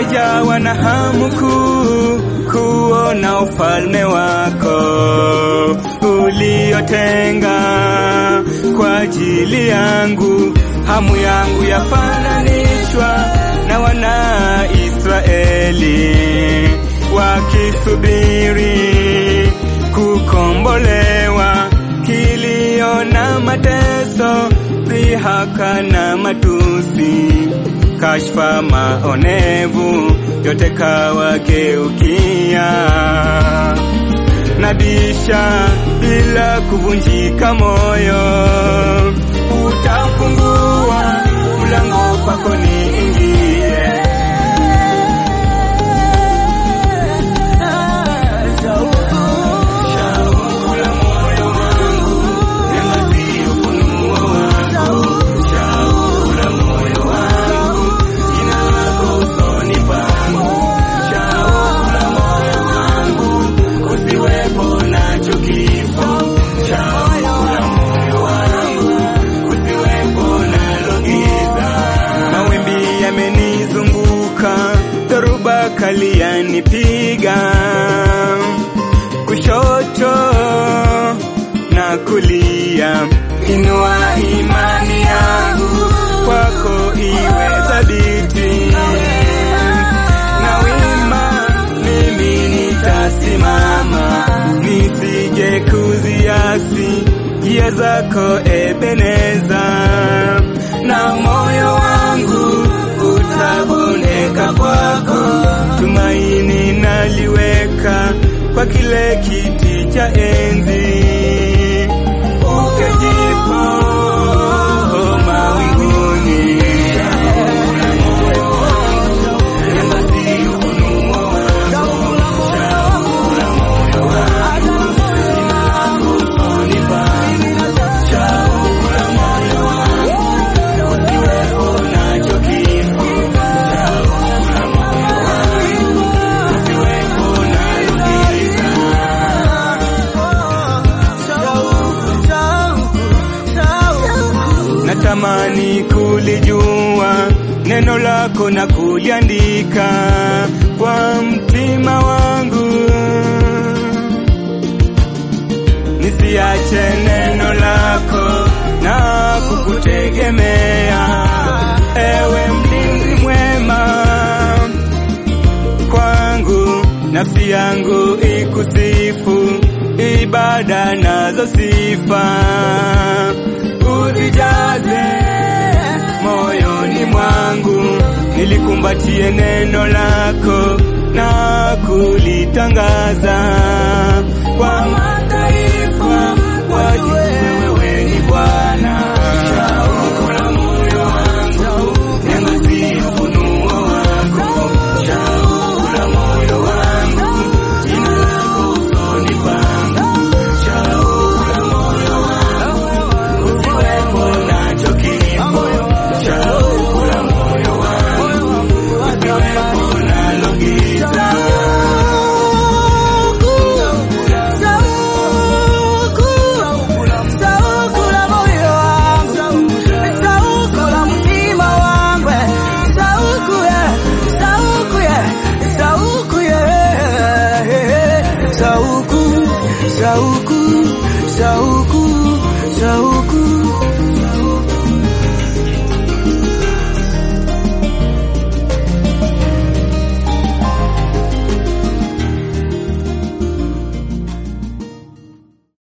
nimejawa na hamu kuu kuona ufalme wako uliotenga kwa ajili yangu. Hamu yangu yafananishwa na wana Israeli wakisubiri kukombolewa, kilio na mateso, dhihaka na matusi, kashfa, maonevu, yote kawageukia. Nabisha bila kuvunjika moyo, utafungua mlango kwako niingie. Shauku la moyo wangu, neema si ufunuo wangu. Shauku la moyo wangu, jina lako usoni pangu. Shauku la moyo wangu, kusiwepo nacho kifo. Shauku la moyo wangu, kusiwepo nalo giza. Mawimbi yamenizunguka, dhoruba kali yanipiga kushoto na kulia. Inua imani yangu kwako iwe thabiti na wima, mimi nitasimama, nisije kuziasi njia zako Ebeneza, na moyo wangu utabondeka kwako, tumaini naliweka kwa kile kiti cha enzi ukejipo mawinguni. Natamani kulijua neno lako na kuliandika kwa mtima wangu, nisiache neno lako na kukutegemea, ewe mlinzi mwema kwangu, nafsi yangu ikusifu, ibada nazo sifa uzijaze moyoni mwangu, nilikumbatie neno lako na kulitangaza kwa mataifa, wajue wewe ni Bwana. Shauku la moyo wangu, neema si ufunuo wako. Shauku la moyo wangu, jina lako usoni pangu. Shauku la moyo wangu, usiwepo nacho kifo. Shauku la moyo wangu, usiwepo nalo giza. Sauku, sauku, sauku,